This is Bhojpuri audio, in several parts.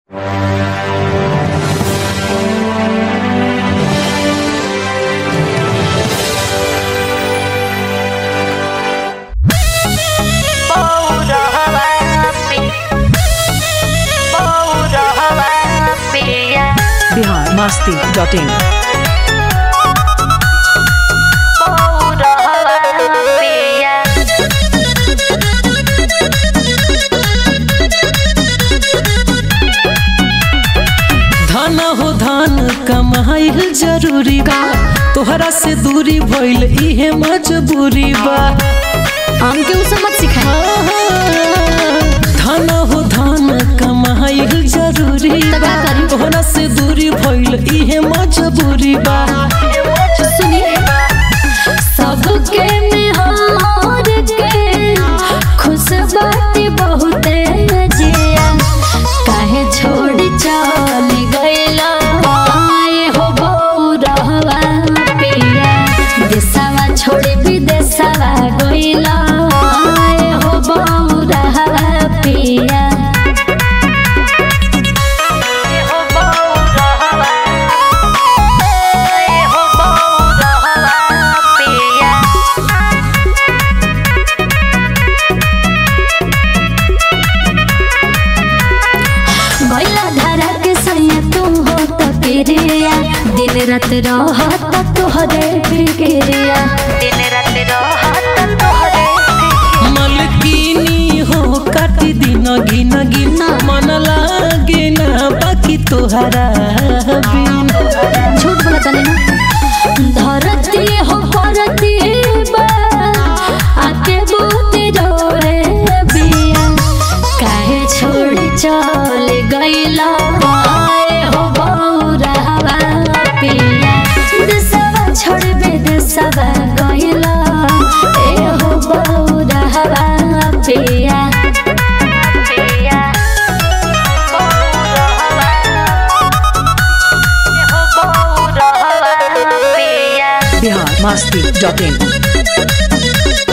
बिहार मस्ती डॉट इन धन हो धन कमाइल जरूरी बा तोहरा से दूरी भइल इहे मजबूरी बा हमके उ समझ सिखाई धन हो धन कमाइल जरूरी तब बा का करी? तोहरा से दूरी भइल इहे मजबूरी बा सुनी सबके में हार के खुश बाटी बहुते जिया काहे छोड़ चल गइला आए हो बौरहवा पिया देशवा छोड़ विदेशवा गइला आए हो बौरहवा पिया भैला धारा के सैया तू हो त पिरिया दिन रात रहत तोहरे फिक्रिया दिन रात रहत तोहरे मलकिनी हो काटी दिन गिन गिन मन लागे ना बाकी तोहरा बिन झूठ बोला तने ना धरती हो परती बा आके बूते रोरे बिया काहे छोड़ चल गइला आए हो बौरहवा पिया देशवा छोड़ विदेशवा गइला ए हो बौरहवा पिया पिया बिहार मस्ती डॉट इन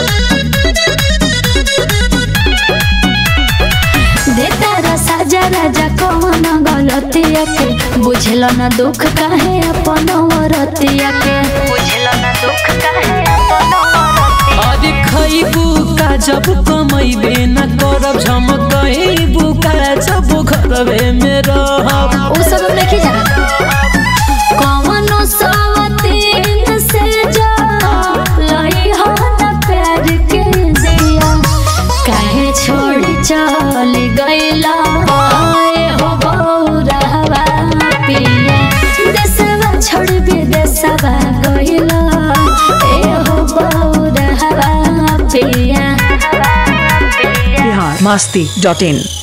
देता रसा राजा कौन गलतिया के बुझल न दुख काहे अपन औरतिया के बुझल न दुख काहे अपन अरे खैबू का जब कमैबे न करब झमकैबू का जब घरवे में रहब उ सब हम नहीं जाना कौनो सवतीन से जा लई हो न प्यार के दिया काहे छोड़ चल गइला आए हो बौरहवा पिया देशवा छोड़ विदेशवा गइला ए हो बौरहवा पिया बिहार मस्ती डॉट इन